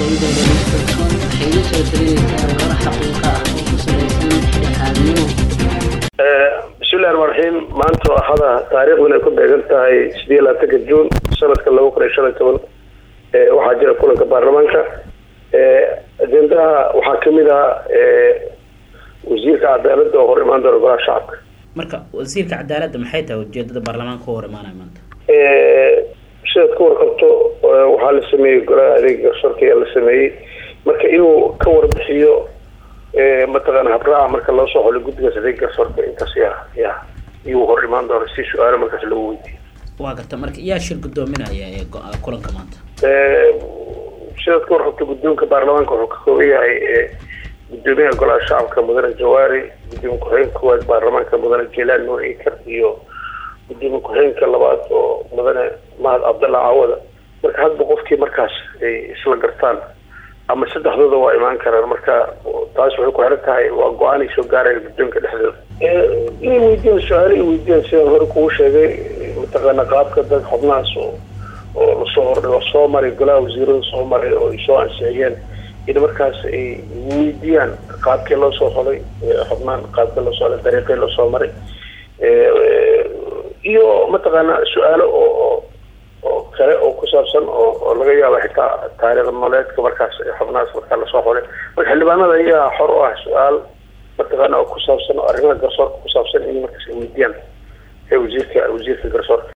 dowladda kalsoon waxay iga soo talinaysaa warar xaqiiqa ah oo ku salaysan dhexdhexaadnimo bismillahi ramaan raxiim maanta oo axada taariikhduna ay ku beegan tahay sideed iyo labaatanka juun sanadka laba kun iyo shan iyo toban waxaa jira kulanka baarlamaanka ajendaha waxaa kamid ah wasiirka cadaaladda oo hor imaan doona golaha shacabka marka wasiirka cadaaladda maxay tahay ujeedada baarlamaanka u hor imaanaya maanta sidaad ka warqabto waxaa la sameeyey golaha adeega garsoorka ayaa la sameeyey marka inuu ka warbixiyo mataqaana habraaca marka loo soo xolay guddigaas adeega garsoorka intaas ya ya iyuu hor imaan doona si su-aalo markaas lagu weydiiyo waa garta marka yaa shir guddoominaya ee kulanka maanta sidaad ka warqabto guddoonka baarlamaanka wuxuu ka kooban yahay gudoomiyaha golaha shacabka mudane jawaari gudoomiye ku-xigeenka koowaad baarlamaanka mudane jelaan nuur ikar iyo gudoomiye ku-xigeenka labaad oo mudane mahad cabdalla caawada marka hadba qofkii markaas ay isla gartaan ama saddexdooda waa imaan karaan marka taas waxay ku xiran tahay waa go-aan ay soo gaaraya guddoonka dhexdooda inay weydiiyaan su-aalo ay weydiiyaan sidaan hore kugu sheegay mataqaana qaabka dad xubnahaas oo oo lasoo hordhay oo soo maray golaha wasiirada soo maray oo ay soo ansixiyeen in markaas ay weydiiyaan qaabkii loo soo xolay xubnaan qaabkii loo soo xolay dariiqii loo soo maray iyo mataqaana su-aalo oo oo kale oo ku saabsan oo oo laga yaabo xitaa taariikh nololeedka markaas xubnahaas markaa lasoo xolay marka xildhibaanada ayaa xor u ah su-aal mataqaana oo ku saabsan oo arrimaha garsoorka ku saabsan in markaas ay weydiiyaan wasiirka wasiirka garsoorka